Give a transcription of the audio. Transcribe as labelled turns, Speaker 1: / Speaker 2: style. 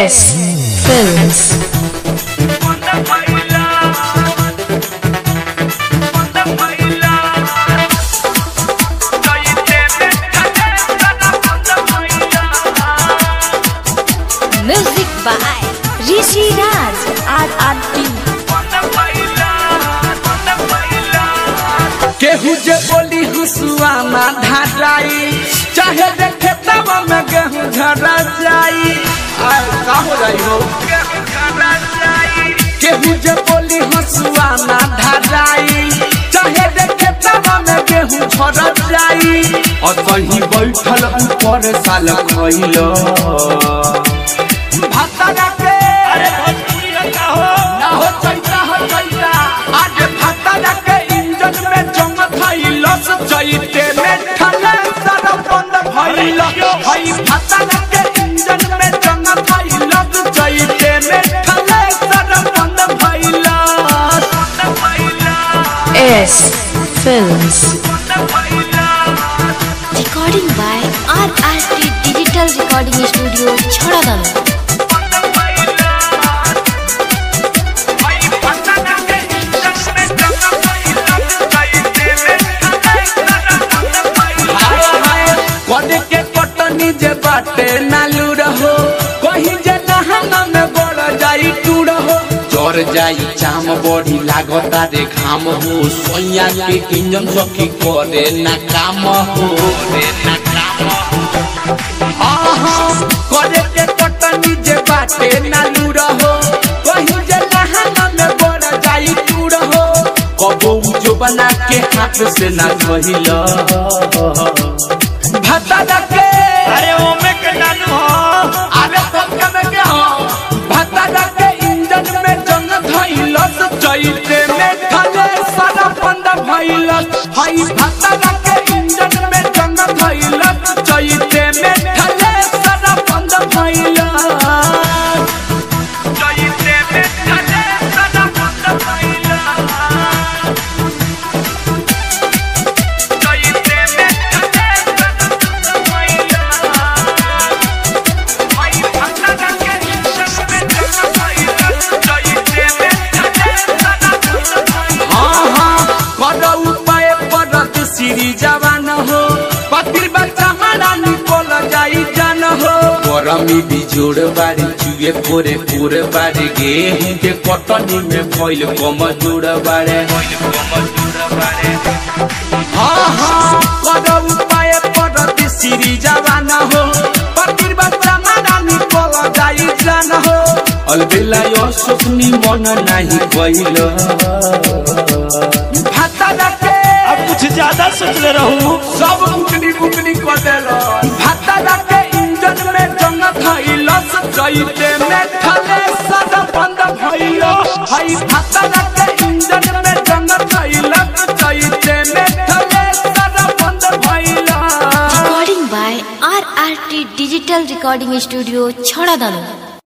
Speaker 1: S Films. Music by Rishi Raj RRT.
Speaker 2: केहू जे बोली हुसुआ ना धराई चाहे देखे तब में गेहूं झरा जाई आय का हो जाई हो केहू जे बोली हुसुआ ना धराई चाहे देखे तब में गेहूं झरा जाई और कहीं बैठल ऊपर साल खइलो भाता के अरे भोजपुरी का हो ना हो चैता हो चैता आज भाता के इंजन में जंग थैलस चैते में ठले सर बंद भइल हई भाता के इंजन में जंग थैलस चैते में ठले सर बंद भइल
Speaker 1: S Films. Recording by RRT Digital Recording Studio, Chhoradano.
Speaker 2: कदे के कटनी जे बाटे नालू रहो कहीं जे नहाना में बड़ जाई टू रहो जर जाई चाम बड़ी लागता रे घाम हो सोया के इंजन सखी करे ना काम हो रे ना काम आहा कदे के कटनी जे बाटे नालू रहो कहीं जे नहाना में बड़ जाई टू रहो कबो जो बना के हाथ से ना कहिला भाता के
Speaker 3: अरे ओमे के नानू हो
Speaker 2: अरे सबके में के हो भाता के इंजन में जंग धइलस चैते में थले सारा बंद भइलस हई भाता के इंजन में जंग धइलस चैते में थले सारा बंद भइलस चैते में थले सारा बंद भइलस चैते में थले सारा बंद भइलस हई भाता के इंजन में जंग धइलस चैते में थले सारा बंद भइलस हाँ हाँ कर उपाय पड़त श्री जवान हो पतिर बच्चा हमारा निकल जाई जान हो गरमी बिजोड़ बारी चुए पोरे पोरे बारी गेहूं के कटनी में भइल कम जोड़ बारे हाँ हाँ कर उपाय पड़त श्री जवान हो पतिर बच्चा हमारा निकल जाई जान हो अलबेला यो सुखनी मन नाही कइल भाता के
Speaker 3: अब कुछ ज्यादा सोच ले रहूं
Speaker 2: सब बुकनी बुकनी कर देलो भाता के इंजन में जंग थइलस चैते में थले सद बंद भइलो हई भाता के इंजन में जंग थइलस चैते में थले सद बंद भइलो
Speaker 1: Recording by RRT Digital Recording Studio, Chhoradano.